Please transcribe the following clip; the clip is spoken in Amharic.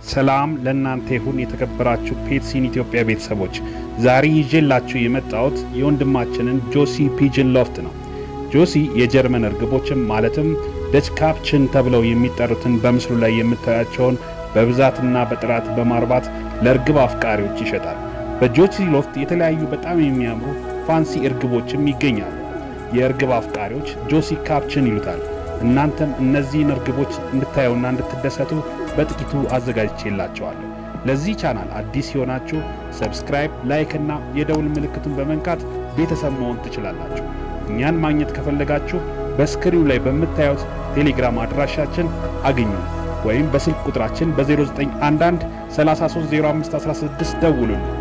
ሰላም ለእናንተ ይሁን የተከበራችሁ ፔትሲን ኢትዮጵያ ቤተሰቦች፣ ዛሬ ይዤላችሁ የመጣሁት የወንድማችንን ጆሲ ፒጅን ሎፍት ነው። ጆሲ የጀርመን እርግቦችን ማለትም ደች ካፕችን ተብለው የሚጠሩትን በምስሉ ላይ የምታያቸውን በብዛትና በጥራት በማርባት ለእርግብ አፍቃሪዎች ይሸጣል። በጆሲ ሎፍት የተለያዩ በጣም የሚያምሩ ፋንሲ እርግቦችም ይገኛሉ። የእርግብ አፍቃሪዎች ጆሲ ካፕችን ይሉታል። እናንተም እነዚህን እርግቦች እንድታዩና እንድትደሰቱ በጥቂቱ አዘጋጅቼላቸዋለሁ። ለዚህ ቻናል አዲስ የሆናችሁ ሰብስክራይብ፣ ላይክ እና የደውል ምልክቱን በመንካት ቤተሰብ መሆን ትችላላችሁ። እኛን ማግኘት ከፈለጋችሁ በስክሪኑ ላይ በምታዩት ቴሌግራም አድራሻችን አግኙ ወይም በስልክ ቁጥራችን በ0911 330516 ደውሉልን።